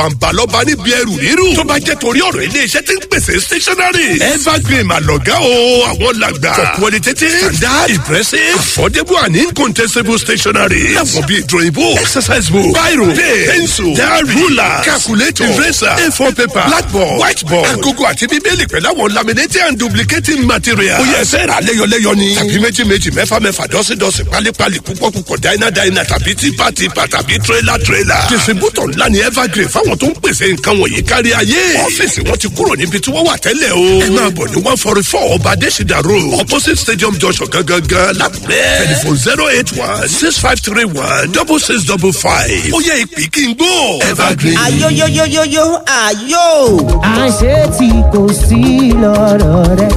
bàǹbà lọ́ba níbi ẹrù rírù. tó bá jẹ́ torí ọ̀rọ̀ iléeṣẹ́ tí ń pèsè stationery. evergreen àlọ́gá o àwọn làgbà. for qualitative standard impressive affordable and incontestable stationery. láwọn bíi drawing book exercise book biro pen pencil diary ruler calculator eraser a4 paper blackboard whiteboard agogo àti bíbélì pẹ̀lú àwọn laminating and duplicating material. ó yẹ ẹsẹ̀ rà lẹ́yọlẹ́yọ ni. tàbí méjì méjì mẹ́fà mẹ́fà dọ́sídọ́sí pálípálí púpọ̀ púpọ̀ dáínà dáínà tàbí típa típa tàbí tírélà tírélà. distributor ńlá ni evergreen fáwọn tó ń pèsè nǹkan wọ̀nyí kárí ayé. ọ́fíìsì wọn ti kúrò níbi tí wọ́n wà tẹ́lẹ̀ o. ẹ máa bọ̀ ní one forty four ọba adésìdá road opposite stadium junction gangan lápẹ́. telephone zero eight one six five three one double six double five. ó yẹ ìpè kí n gbó. evergreen. ayoyoyoyoyo ayo. àṣé tí kò sí lọ́rọ̀ rẹ.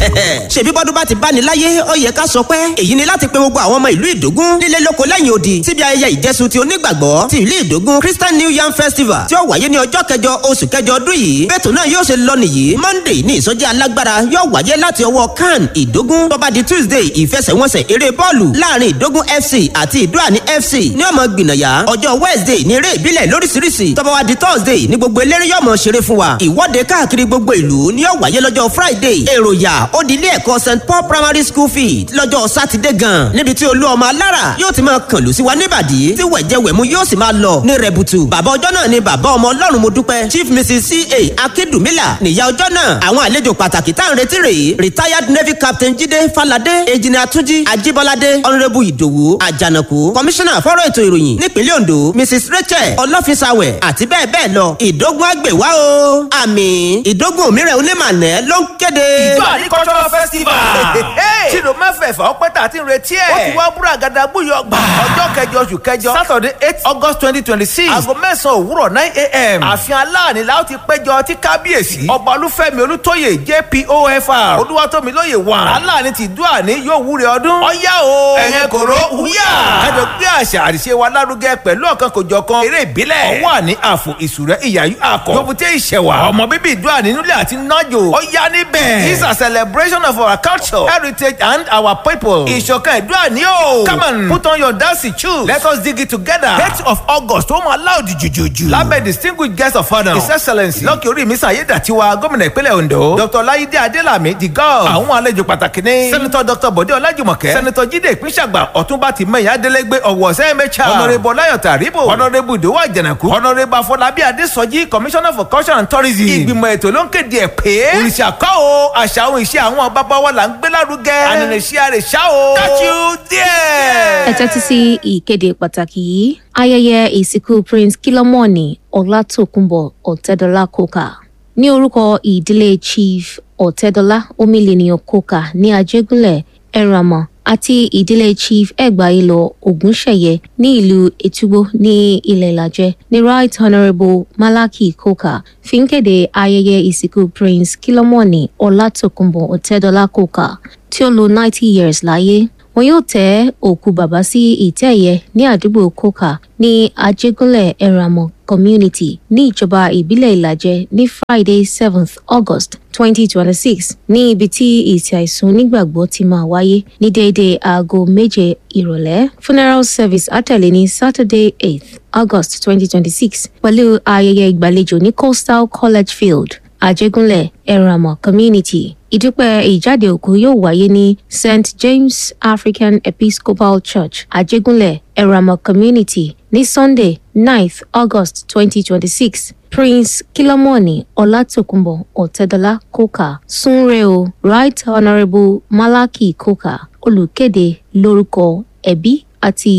ṣèbí bọ́dún bá ti bá ní láyé ó yẹ ká sọ pé èyí ni láti pe gbogbo àwọn ọmọ ìlú ìdógún nílé lóko lẹ́yìn odi síbi ayẹyẹ ìjẹsùn ti onígbàgbọ́ ti ìlú ìdógún christian new yam festival tí ó wáyé ní ọjọ́ kẹjọ oṣù kẹjọ ọdún yìí bẹ́ẹ̀tù náà yóò ṣe lọ nìyí monday ní ìsọjí alágbára yóò wáyé láti ọwọ́ can ìdógún tó bá di tuesday ìfẹsẹ̀wọnsẹ̀ eré bọ́ọ̀lù láàrin ìdógún fc àti ìdúràní fc ní ọmọ gbìnàyà ọjọ́ wednesday ní eré ìbílẹ̀ lóríṣiríṣi tó bá wá di thursday ní gbogbo eléré yóò mọ̀ ṣeré fún wa ìwọ́de káàkiri gbogbo ìlú ni yóò wáyé lọ́jọ́ friday èròyà ó di ilé ẹ̀kọ́ st paul primary school field lọ́jọ́ sátidé gan níbi tí olú ọmọ alára yóò ti máa kàn lù sí wa níbàdí tí wẹ̀jẹ̀wẹ̀mú yóò sì máa lọ ní rẹ̀bùtù bàbá ọjọ́ náà ni bàbá ọmọ ọlọ́run mo dúpẹ́ chief mrs ca akíndùmílà nìyá ọjọ́ náà àwọn àlejò pàtàkì tá à ń retí rèé retired navy captain jíde falade ejina túnjí ajíbọ́ládé honourable ìdòwú àjànàkú commissioner fọ́rọ̀ ètò ìròyìn nípínlẹ̀ ondo mrs rachel ọlọ́fisàwẹ̀ àti bẹ́ẹ̀ bẹ́ẹ̀ lọ ìdógún àgbèwá o àmì ìdógún òmíràn onímọ̀nẹ́ ló ń kéde. ìjọ agricultural festival. tìrò mẹ́fẹ̀ẹ̀fà ọpẹ́ tà ti ń retí ẹ̀. ó ti wá búra gàdá búyọ gbà. ọjọ́ kẹjọ oṣù kẹjọ saturday eight august twenty twenty six. aago mẹ́sàn-án òwúrọ̀ nine a.m. ààfin aláàní la ó ti péjọ tí kábíyèsí. ọba olúfẹ́mi olútóyè jpofr. olúwatómilóye wà. aláàní ti dúà ní yóò wúre ọdún. ọ̀yá o. ẹ̀yẹ kòró wúyà. kájọ gbé àṣà àríṣe wa lárugẹ pẹ̀lú ọ̀kan kòjọ̀kan eré ìbílẹ̀. ọwọ́ àní àfò ìsúrẹ́ ìyàyú àkọ́. yòbùté ìṣẹ̀wà. ọmọ bíbí ìdúà nínú ilé àti nájò. ọ̀yá níbẹ̀. this is a celebration of our culture heritage and our people. ìṣọ̀kan ìdúrà ní o. come on put on your dancing shoes. let us dig it together. date of august ó máa láòdì jùjùjù. lábẹ́ distinguished guest of honour. his excellence lọ́kì orí mi sàyédàtiwa gómìnà ìpínlẹ̀ ondo. dr láyídé adélàmí the god. àwọn àlejò pàtàkì ní. senator dr bọ̀dé ọlájùmọ̀kẹ́. senator jíde ìpínṣàgbà ọ̀túnba ti mẹ́yìn adélégbé ọ̀wọ̀ sẹ́mẹ́chà. honourable ọláyọ̀tà ríbò. honourable ìdòwò àjànàkú. honourable afọlábí adésọjí commissioner for culture and tourism. ìgbìmọ̀ ètò ló ń kéde ẹ̀ pé. òrìṣà kọ́ o àṣà ohun ìṣe àwọn bàbá wa là ń gbé lárugẹ. ànànàṣí àrè ṣá o. catch you there. ẹ tẹ́tí sí ìkéde pàtàkì yìí ayẹyẹ ìsìnkú prince kilomoni ọlátòkùnbọ̀ ọ̀tẹ́dọ́lá kókà ní orúkọ ìdílé chief ọ̀tẹ́dọ́lá omílẹ̀nìyàn kókà ní ajégúnlẹ̀ ẹ̀ràmọ̀ àti ìdílé chief ẹgbàáyélọ ògúnṣẹyẹ ní ìlú ètúgbó ní ilẹ̀ ìlàjẹ ní right honourable malaki koka fi ń kéde ayẹyẹ ìsìnkú prince kilomoni ọlátòkùnbọ̀ ọ̀tẹ́dọ́lá kókà tí ó lo ninety years láyé wọn yóò tẹ òkú bàbá sí ìtẹ́ ẹ̀yẹ ní àdúgbò kóka ní ajégúnlẹ̀ ẹ̀ràmọ̀ community ní ìjọba ìbílẹ̀ ìlàjẹ ní friday seventh august twenty twenty six ní ibi tí ìsìn àìsùn onígbàgbọ́ ti máa wáyé ní déédéé aago méje ìrọ̀lẹ́ funeral service àtẹ̀lé ní saturday eighth august twenty twenty six pẹ̀lú ayẹyẹ ìgbàlejò ní coastal college field àjẹgúnlẹ̀ ẹ̀ràmọ̀ community ìdúpẹ́ ìjáde òkú yóò wáyé ní st james african episcopal church àjẹgúnlẹ̀ ẹ̀ràmọ̀ community ní sunday ninth august twenty twenty six prince kilomoni ọlátòkùnbọ̀ ọ̀tẹ́dọ́lá kókà súnrẹ́ o right honourable malaki kókà olùkéde lórúkọ ẹbí àti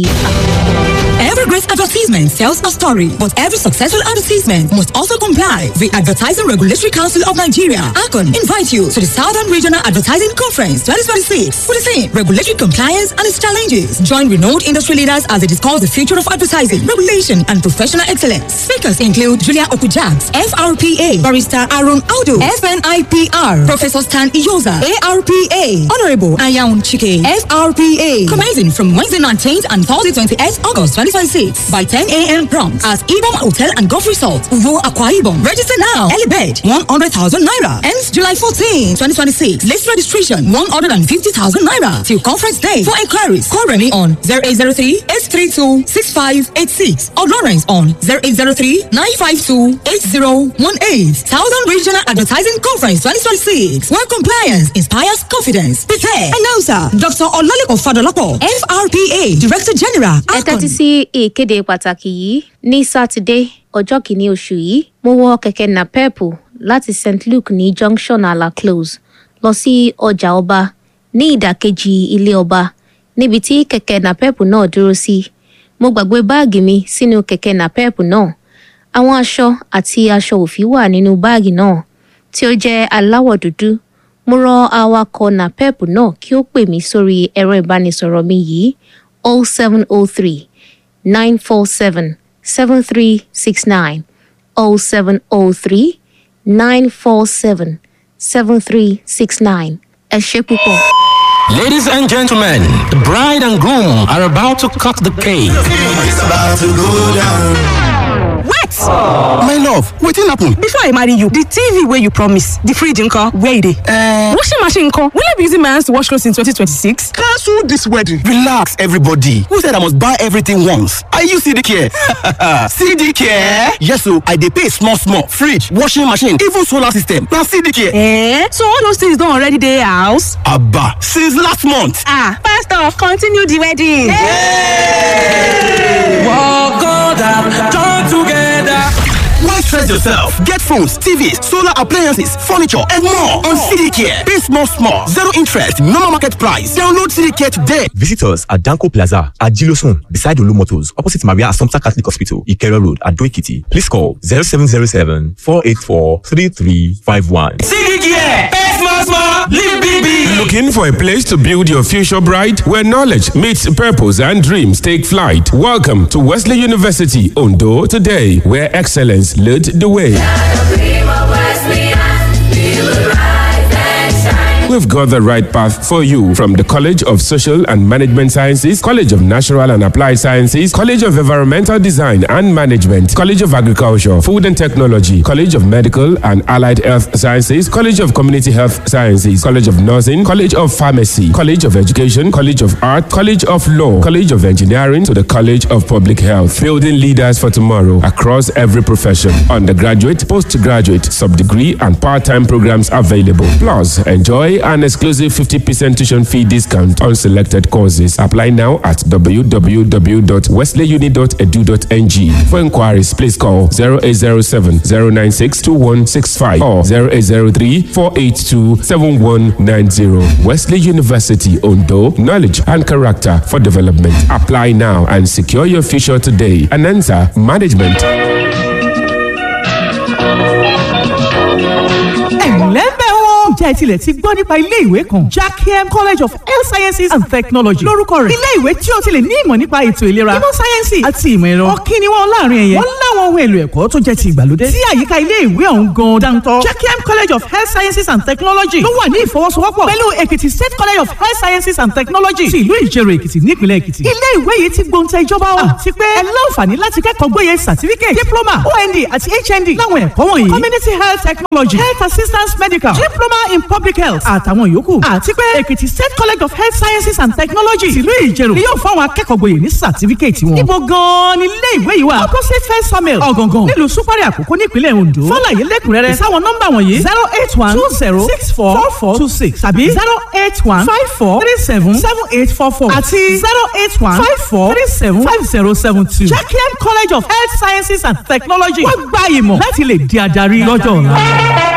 Every great advertisement tells a story, but every successful advertisement must also comply. The Advertising Regulatory Council of Nigeria, ACON, invite you to the Southern Regional Advertising Conference 2026 for the theme Regulatory Compliance and its Challenges. Join renowned industry leaders as they discuss the future of advertising, regulation, and professional excellence. Speakers include Julia Okujaks, FRPA, Barrister Aaron Audu, FNIPR, Professor Stan Iyoza, ARPA, Honorable Ayaun Chike, FRPA. Commencing from Wednesday 19th and Thursday 28th August 2026 2026 by 10 a.m. prompt at Ibom Hotel and Golf Resort, Uvo Aqua Ibom. Register now. Early bed 100,000 naira. Ends July 14, 2026. List registration 150,000 naira till conference day. For inquiries, call Remy on 0803 832 6586 or Lawrence on 0803 952 8018. Southern Regional Advertising Conference 2026. Where compliance inspires confidence. Prepare. Announcer Dr. Olalekan Fadolapo, FRPA Director General. ẹ tẹ́tí sí ìkéde pàtàkì yìí ní sátidé ọjọ́ kìíní oṣù yìí mo wọ kẹ̀kẹ́ napepu láti st luke ní junction ala close lọ sí ọjà ọba ní ìdàkejì ilé ọba níbi tí kẹ̀kẹ́ napepu náà dúró sí mo gbàgbé báàgì mi sínú kẹ̀kẹ́ napepu náà àwọn aṣọ àti aṣọ òfì wà nínú báàgì náà tí ó jẹ́ aláwọ̀ dúdú mo rọ awakọ̀ napepu náà kí ó pè mí sórí ẹ̀rọ ìbánisọ̀rọ̀ mi yìí 0703 947 7369 0703 947 7369 ẹ ṣe púpọ̀. Ladies and gentlemen, the bride and groom are about to cut the cake. wait My love, wetin happen? before i marry you the tv wey you promise the fridge nko where e dey. Uh, washing machine nko will i be using my hands to wash clothes in 2026. cancel this wedding. Relax, everybody. Who said I must buy everything once? Are you CD care? CD care? Yes, so I dey pay small, small. Fridge, washing machine, even solar system. Now CD care. Eh? so all those things don already dey house. Abba, since last month. ah pastor continue the wedding. Why stress yourself? Get phones, TVs, solar appliances, furniture, and more on CD care. Pay small, small. Zero interest, normal market price. Download CD care today. Visit us at Danko Plaza at Gilosun, beside Olu Motors, opposite Maria Assumpta Catholic Hospital, Ikero Road, at Doikiti. Please call 0707 484 3351. Looking for a place to build your future bright where knowledge meets purpose and dreams take flight? Welcome to Wesley University Ondo today, where excellence led the way. We've got the right path for you from the College of Social and Management Sciences, College of Natural and Applied Sciences, College of Environmental Design and Management, College of Agriculture, Food and Technology, College of Medical and Allied Health Sciences, College of Community Health Sciences, College of Nursing, College of Pharmacy, College of Education, College of Art, College of Law, College of Engineering to the College of Public Health, building leaders for tomorrow across every profession. Undergraduate, postgraduate, sub-degree and part-time programs available. Plus, enjoy an exclusive 50% tuition fee discount on selected courses. Apply now at www.wesleyuni.edu.ng. For inquiries, please call 0807 096 2165 or 0803 482 7190. Wesley University Ondo, knowledge and character for development. Apply now and secure your future today. Anansa Management. ẹ̀lẹ́mbẹ̀ wo ǹjẹ́ ẹ tilẹ̀ ti gbọ́ nípa ilé ìwé kan jackiem college of health sciences and technology lórúkọ rẹ̀ ilé ìwé tí o ti lè ní ìmọ̀ nípa ètò ìlera ìmọ̀ sáyẹ́nsì àti ìmọ̀ ẹ̀rọ ọ̀kí ni wọ́n láàrin ẹ̀yẹ wọ́n láwọn ohun èlò ẹ̀kọ́ tó jẹ́ ti ìgbàlódé tí àyíká ilé ìwé ọ̀hún gan dáńtọ́ jackiem college of health sciences and technology ló wà ní ìfọwọ́sowọ́pọ̀ pẹ̀lú èkìtì state college of health sciences and technology ti ìlú ìjẹ̀rò èkìtì nípìnlẹ̀ èkìtì ilé ìwé yìí ti gbóǹtẹ̀ ìjọba wa àti pé ẹ láǹfààní láti kẹ́kọ̀ọ́ gbóyè certificate diploma ond àti hnd láwọn ẹ̀kọ́ wọ̀nyí community health technology health assistance medical diploma in public health àtàwọn yòókù àti pé èkìtì state college of health sciences and technology tìlú ìjẹ̀rò ni yóò fáwọn akẹ́kọ̀ọ́ gboyè ní certificate wọn. ibo gan-an ni ilé ìwé yìí wà opposite first samuel ọ̀gàngàn nílùú súpárì àkókò nípínlẹ̀ ondo fọláyé lẹ́kùnrẹ́rẹ́ sáwọn nọ́mbà wọ̀nyí zero eight one two zero six four four four two six tàbí zero eight one five four three seven seven eight four four àti zero eight one five four three seven five zero seven two. jacqueline college of health sciences and technology wọ́n gba ìmọ̀ láti lè di adarí lọ́jọ́ ọ̀la.